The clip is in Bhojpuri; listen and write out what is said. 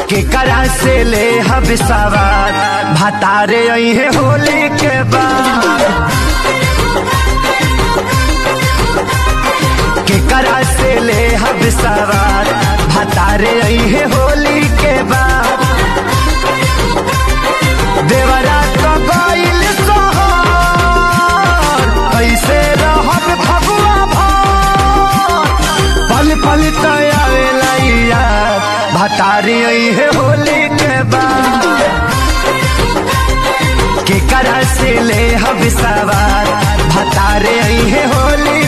के करा से ले हब सवार भतारे अहे होली के बाद के करा से ले हब सवार भतारे अहे होली के बाद देवरा तो गइल सोहर कैसे रहब फगुआ भर पल पल तयावेला यार भतारी है होली के बाद के करा से ले हब सवार भतारे है होली